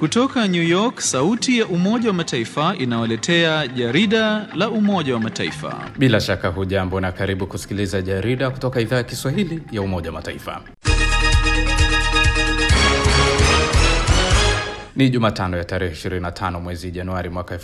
Kutoka New York, sauti ya Umoja wa Mataifa inawaletea jarida la Umoja wa Mataifa. Bila shaka hujambo na karibu kusikiliza jarida kutoka idhaa ya Kiswahili ya Umoja wa Mataifa. Ni Jumatano ya tarehe 25 mwezi Januari mwaka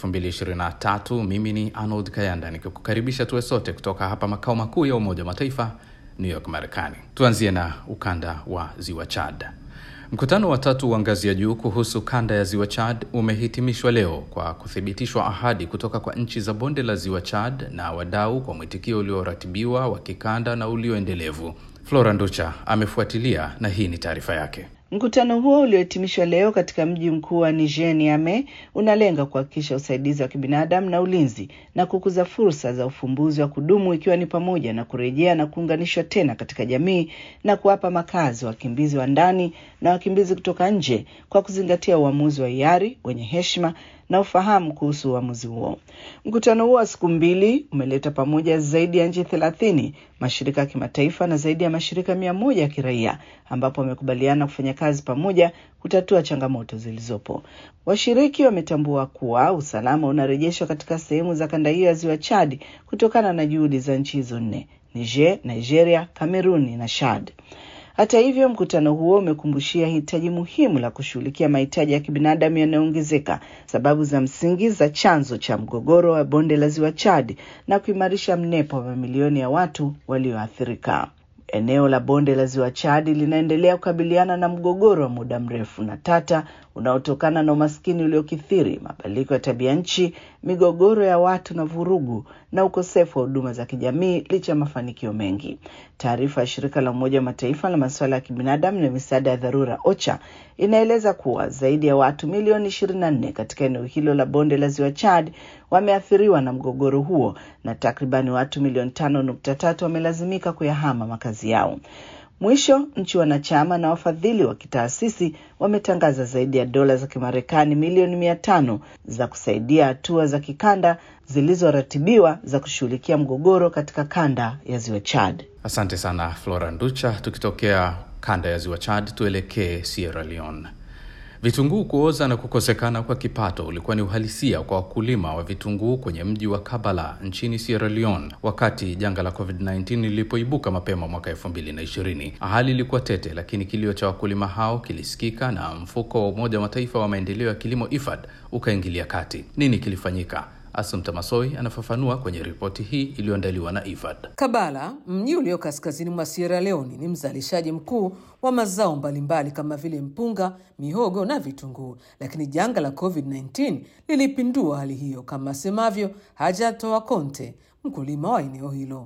2023. Mimi ni Arnold Kayanda nikikukaribisha tuwe sote kutoka hapa makao makuu ya Umoja wa Mataifa, New York, Marekani. Tuanzie na ukanda wa ziwa Chad. Mkutano wa tatu wa ngazi ya juu kuhusu kanda ya ziwa Chad umehitimishwa leo kwa kuthibitishwa ahadi kutoka kwa nchi za bonde la ziwa Chad na wadau kwa mwitikio ulioratibiwa wa kikanda na ulioendelevu. Flora Nducha amefuatilia na hii ni taarifa yake. Mkutano huo uliohitimishwa leo katika mji mkuu wa Niger, Niamey, unalenga kuhakikisha usaidizi wa kibinadamu na ulinzi na kukuza fursa za ufumbuzi wa kudumu ikiwa ni pamoja na kurejea na kuunganishwa tena katika jamii na kuwapa makazi wakimbizi wa ndani na wakimbizi kutoka nje kwa kuzingatia uamuzi wa hiari wenye heshima na ufahamu kuhusu uamuzi huo. Mkutano huo wa siku mbili umeleta pamoja zaidi ya nchi thelathini, mashirika ya kimataifa na zaidi ya mashirika mia moja ya kiraia, ambapo wamekubaliana kufanya kazi pamoja kutatua changamoto zilizopo. Washiriki wametambua kuwa usalama unarejeshwa katika sehemu za kanda hiyo ya ziwa Chad kutokana na juhudi za nchi hizo nne: Niger, Nigeria, Kameruni na Chad. Hata hivyo, mkutano huo umekumbushia hitaji muhimu la kushughulikia mahitaji ya kibinadamu yanayoongezeka, sababu za msingi za chanzo cha mgogoro wa bonde la ziwa Chad na kuimarisha mnepo wa mamilioni ya watu walioathirika. Eneo la bonde la ziwa Chad linaendelea kukabiliana na mgogoro wa muda mrefu na tata unaotokana na umaskini uliokithiri, mabadiliko ya tabia nchi, migogoro ya watu na vurugu na ukosefu wa huduma za kijamii licha ya mafanikio mengi. Taarifa ya shirika la Umoja wa Mataifa la masuala ya kibinadamu na misaada ya dharura OCHA inaeleza kuwa zaidi ya watu milioni 24 katika eneo hilo la bonde la ziwa Chad wameathiriwa na mgogoro huo na takribani watu milioni 5.3 wamelazimika kuyahama makazi yao. Mwisho, nchi wanachama na wafadhili wa kitaasisi wametangaza zaidi ya dola za Kimarekani milioni mia tano za kusaidia hatua za kikanda zilizoratibiwa za kushughulikia mgogoro katika kanda ya ziwa Chad. Asante sana Flora Nducha. Tukitokea kanda ya ziwa Chad, tuelekee Sierra Leone. Vitunguu kuoza na kukosekana kwa kipato ulikuwa ni uhalisia kwa wakulima wa vitunguu kwenye mji wa Kabala nchini Sierra Leone wakati janga la COVID-19 lilipoibuka mapema mwaka 2020. Hali ilikuwa tete, lakini kilio cha wakulima hao kilisikika na mfuko wa Umoja wa Mataifa wa maendeleo ya kilimo IFAD ukaingilia kati. Nini kilifanyika? Asumta Masoi anafafanua kwenye ripoti hii iliyoandaliwa na IFAD. Kabala, mji ulio kaskazini mwa Sierra Leone, ni mzalishaji mkuu wa mazao mbalimbali kama vile mpunga, mihogo na vitunguu, lakini janga la COVID-19 lilipindua hali hiyo, kama asemavyo Hajatoa Konte, mkulima wa eneo hilo.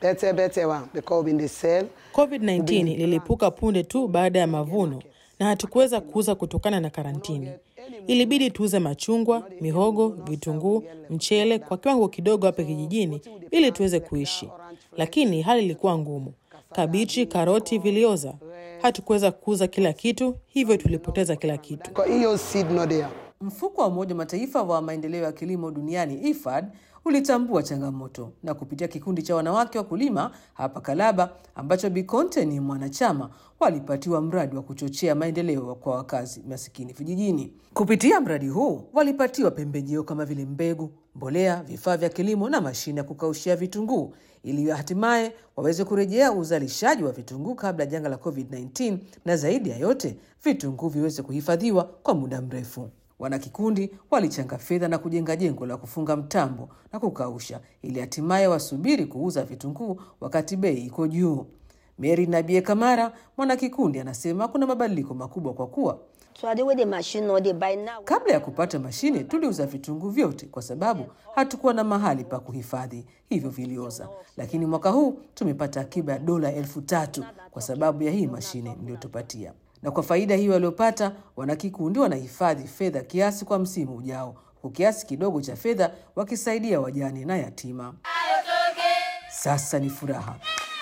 COVID-19 lilipuka punde tu baada ya mavuno na hatukuweza kuuza kutokana na karantini. Ilibidi tuuze machungwa, mihogo, vitunguu, mchele kwa kiwango kidogo hapa kijijini ili tuweze kuishi, lakini hali ilikuwa ngumu. Kabichi, karoti vilioza. Hatukuweza kuuza kila kitu, hivyo tulipoteza kila kitu. Mfuko wa Umoja wa Mataifa wa maendeleo ya kilimo duniani IFAD ulitambua changamoto na kupitia kikundi cha wanawake wakulima hapa Kalaba ambacho Bikonte ni mwanachama, walipatiwa mradi wa kuchochea maendeleo kwa wakazi masikini vijijini. Kupitia mradi huu walipatiwa pembejeo kama vile mbegu, mbolea, vifaa vya kilimo na mashine ya kukaushia vitunguu ili hatimaye waweze kurejea uzalishaji wa vitunguu kabla ya janga la COVID-19 na zaidi ya yote vitunguu viweze kuhifadhiwa kwa muda mrefu. Wanakikundi walichanga fedha na kujenga jengo la kufunga mtambo na kukausha ili hatimaye wasubiri kuuza vitunguu wakati bei iko juu. Mary Nabie Kamara, mwanakikundi, anasema kuna mabadiliko makubwa kwa kuwa kabla ya kupata mashine tuliuza vitunguu vyote kwa sababu hatukuwa na mahali pa kuhifadhi, hivyo vilioza. Lakini mwaka huu tumepata akiba ya dola elfu tatu kwa sababu ya hii mashine mliyotupatia na kwa faida hiyo waliopata, wanakikundi wanahifadhi fedha kiasi kwa msimu ujao, huku kiasi kidogo cha fedha wakisaidia wajane na yatima. Sasa ni furaha.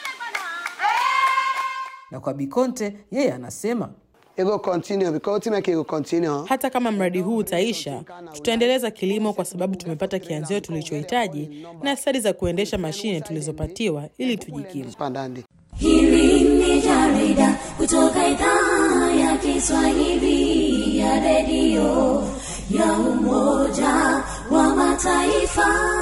Na kwa Bikonte, yeye anasema Hata kama mradi huu utaisha, tutaendeleza kilimo kwa sababu tumepata kianzio tulichohitaji na stadi za kuendesha mashine tulizopatiwa ili tujikimu. Hili ni jarida kutoka idhaa ya Kiswahili ya redio ya Umoja wa Mataifa.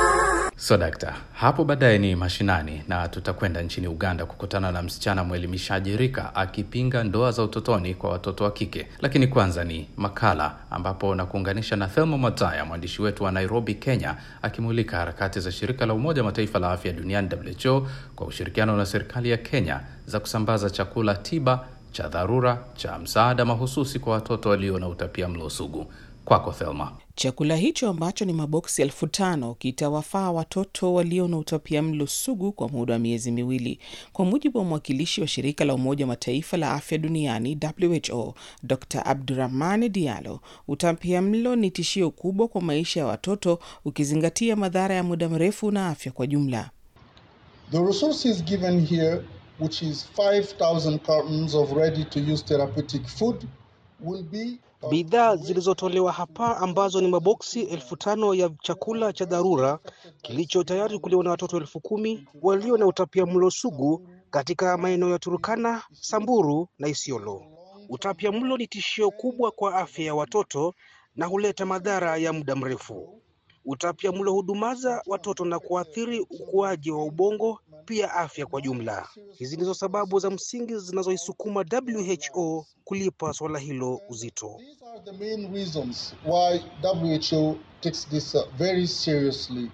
So dakta, hapo baadaye ni mashinani na tutakwenda nchini Uganda kukutana na msichana mwelimishaji Rika akipinga ndoa za utotoni kwa watoto wa kike. Lakini kwanza ni makala ambapo na kuunganisha na Thelma Mataya, mwandishi wetu wa Nairobi, Kenya, akimulika harakati za shirika la Umoja wa Mataifa la afya duniani WHO kwa ushirikiano na serikali ya Kenya za kusambaza chakula tiba cha dharura cha msaada mahususi kwa watoto walio na utapia mlo sugu. Kwako Thelma. Chakula hicho ambacho ni maboksi elfu tano kitawafaa watoto walio na utapia mlo sugu kwa muda wa miezi miwili, kwa mujibu wa mwakilishi wa shirika la Umoja wa Mataifa la afya duniani WHO, Dr Abdurahmani Diallo. Utapia mlo ni tishio kubwa kwa maisha ya watoto, ukizingatia madhara ya muda mrefu na afya kwa jumla. The resources given here, which is 5,000 cartons of ready-to-use therapeutic food, will be Bidhaa zilizotolewa hapa ambazo ni maboksi elfu tano ya chakula cha dharura kilicho tayari kuliwa na watoto elfu kumi walio na utapia mlo sugu katika maeneo ya Turukana, Samburu na Isiolo. Utapia mlo ni tishio kubwa kwa afya ya watoto na huleta madhara ya muda mrefu. Utapia mlo hudumaza watoto na kuathiri ukuaji wa ubongo, pia afya kwa jumla. Hizi ndizo sababu za msingi zinazoisukuma WHO kulipa swala hilo uzito. These are the main reasons why WHO takes this uh, very seriously.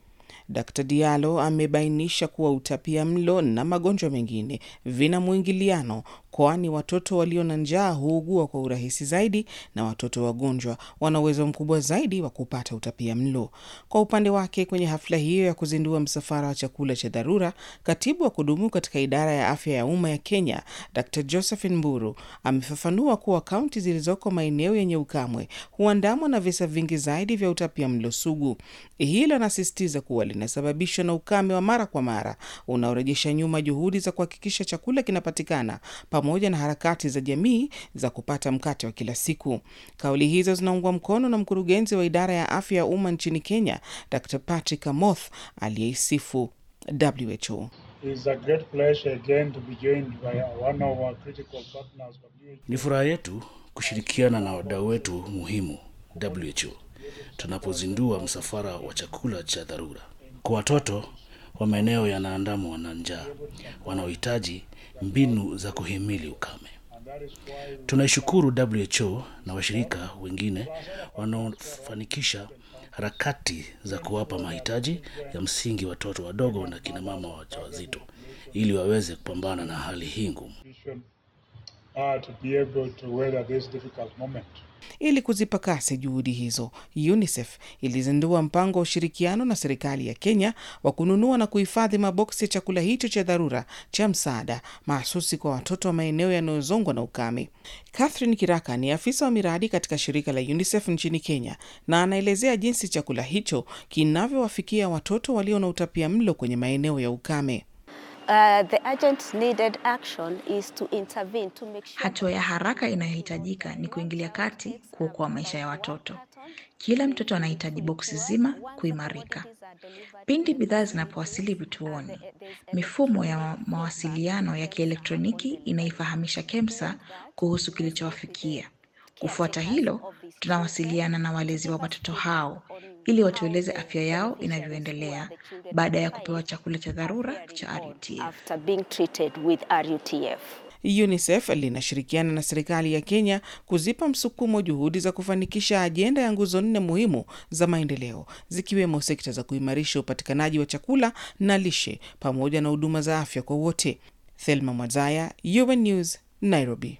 Dr Diallo amebainisha kuwa utapia mlo na magonjwa mengine vina mwingiliano, kwani watoto walio na njaa huugua kwa urahisi zaidi na watoto wagonjwa wana uwezo mkubwa zaidi wa kupata utapia mlo. Kwa upande wake, kwenye hafla hiyo ya kuzindua msafara wa chakula cha dharura, katibu wa kudumu katika idara ya afya ya umma ya Kenya Dr Josephine Mburu amefafanua kuwa kaunti zilizoko maeneo yenye ukamwe huandamwa na visa vingi zaidi vya utapia mlo sugu. Hilo anasisitiza kuwa linasababishwa na ukame wa mara kwa mara unaorejesha nyuma juhudi za kuhakikisha chakula kinapatikana pamoja na harakati za jamii za kupata mkate wa kila siku. Kauli hizo zinaungwa mkono na mkurugenzi wa idara ya afya ya umma nchini Kenya, Dr Patrick Amoth aliyeisifu WHO. Ni furaha yetu kushirikiana na wadau wetu muhimu WHO tunapozindua msafara wa chakula cha dharura kwa watoto wa maeneo yanaandamwa na njaa wanaohitaji mbinu za kuhimili ukame. Tunaishukuru WHO na washirika wengine wanaofanikisha harakati za kuwapa mahitaji ya msingi watoto wadogo na kina mama wajawazito ili waweze kupambana na hali hii ngumu. Ili kuzipa kasi juhudi hizo, UNICEF ilizindua mpango wa ushirikiano na serikali ya Kenya wa kununua na kuhifadhi maboksi ya chakula hicho cha dharura cha msaada mahsusi kwa watoto wa maeneo yanayozongwa na ukame. Catherine Kiraka ni afisa wa miradi katika shirika la UNICEF nchini Kenya na anaelezea jinsi chakula hicho kinavyowafikia watoto walio na utapia mlo kwenye maeneo ya ukame. Uh, the urgent needed action is to intervene to make sure... Hatua ya haraka inayohitajika ni kuingilia kati kuokoa maisha ya watoto. Kila mtoto anahitaji boksi zima kuimarika. Pindi bidhaa zinapowasili vituoni, mifumo ya mawasiliano ya kielektroniki inaifahamisha KEMSA kuhusu kilichowafikia. Kufuata hilo, tunawasiliana na walezi wa watoto hao ili watueleze afya yao inavyoendelea baada ya kupewa chakula cha dharura cha RUTF. UNICEF linashirikiana na serikali ya Kenya kuzipa msukumo juhudi za kufanikisha ajenda ya nguzo nne muhimu za maendeleo zikiwemo sekta za kuimarisha upatikanaji wa chakula na lishe pamoja na huduma za afya kwa wote. Thelma Mwazaya, UN News, Nairobi.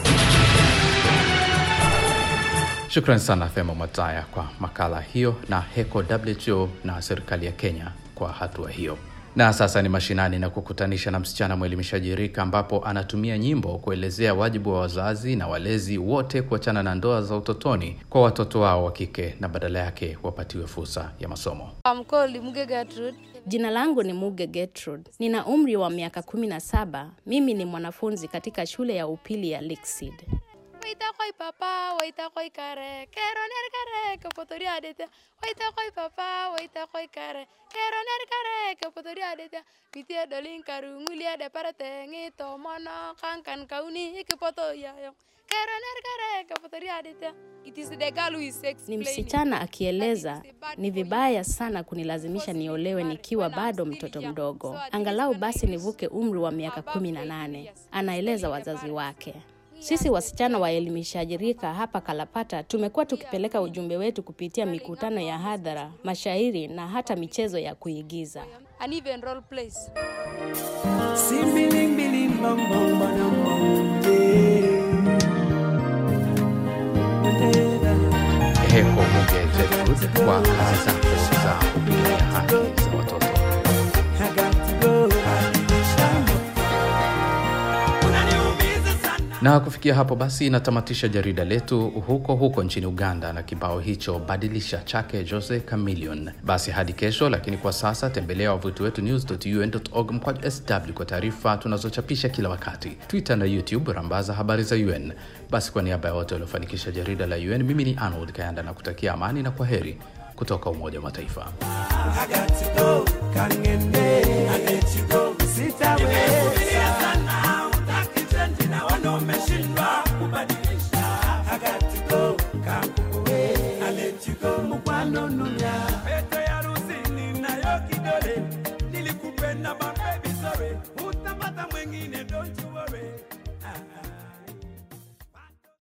Shukran sana Thema Mataya kwa makala hiyo na HECO WHO na serikali ya Kenya kwa hatua hiyo. Na sasa ni mashinani na kukutanisha na msichana mwelimishaji Rika, ambapo anatumia nyimbo kuelezea wajibu wa wazazi na walezi wote kuachana na ndoa za utotoni kwa watoto wao wa kike na badala yake wapatiwe fursa ya masomo. Jina langu ni Muge Gertrude. Nina umri wa miaka kumi na saba. Mimi ni mwanafunzi katika shule ya upili ya Lakeside. Waita koi papa, waita koi kare, kero ner kare, ke potori adete. Waita koi papa, waita koi kare, kero ner kare, ke potori adete. Pitie dolin karu ngulia de parate ngito mono kankan kauni ke poto yayo. Kero ner kare, ke potori adete. It is the girl who is Ni explaining. msichana akieleza, ni vibaya sana kunilazimisha niolewe nikiwa bado mtoto mdogo, angalau basi nivuke umri wa miaka kumi na nane, anaeleza wazazi wake. Sisi wasichana waelimishaji rika hapa Kalapata tumekuwa tukipeleka ujumbe wetu kupitia mikutano ya hadhara, mashairi na hata michezo ya kuigiza. And even role plays. Simbiling biling bang bang badang bang yeah. Heko Muge Gertrude kwa kazi zako za kupigania haki za watoto. I got to go. Na kufikia hapo basi natamatisha jarida letu huko huko nchini Uganda na kibao hicho badilisha chake Jose Chameleone. Basi hadi kesho, lakini kwa sasa tembelea wavuti wetu news.un.org mkwaju sw kwa taarifa tunazochapisha kila wakati, Twitter na YouTube rambaza habari za UN. Basi kwa niaba ya wote waliofanikisha jarida la UN, mimi ni Arnold Kayanda na kutakia amani na kwa heri kutoka Umoja wa Mataifa. I got to go. Kangende. I let you go. Sit away.